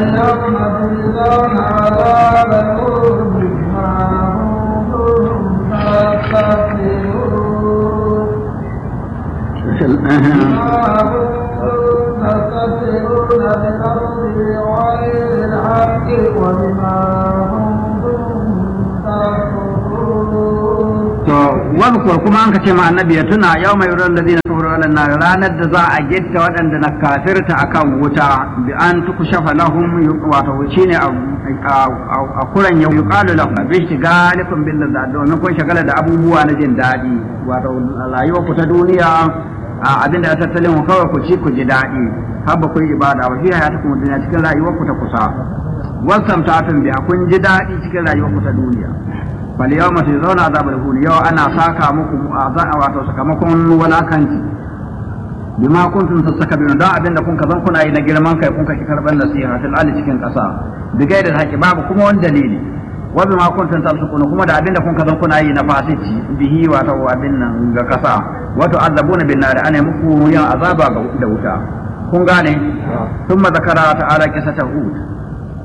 فاليوم تجزون عذاب الهون بما كنتم تستكبرون بما كنتم تستكبرون بالأرض بغير الحق وبما كنتم تكفرون to wadkur kuma an kace ma annabi ya tuna yau mai yuran da zina kafaru ala nar ranar da za a gitta waɗanda na kafirta akan wuta bi an tukushafa lahum wato shine a kuran yau yuqalu lahum bi shigalikum bil ladad domin kun shagala da abubuwa na jin daɗi wato rayuwar ku ta duniya abinda ya tattalin ku kawai ku ci ku ji daɗi har ba ku yi ibada ba shi ya ta kuma duniya cikin rayuwar ku ta kusa wasan ta'atun biya kun ji daɗi cikin rayuwar ku ta duniya bal yau mace zauna azabar huni yau ana saka muku wato sakamakon walakanci bima kuntum tastakbirun don abin da kun ka zan kuna yi na girman kai kun ka ki karban nasiha fil ali cikin kasa bigai da haƙi babu kuma wani dalili wa bima kuntum tafsukuna kuma da abin da kun ka zan kuna yi na fasici bihi wato abin nan ga kasa wato azabuna bin nar ana muku yin azaba da wuta kun gane ثم ذكر تعالى قصة هود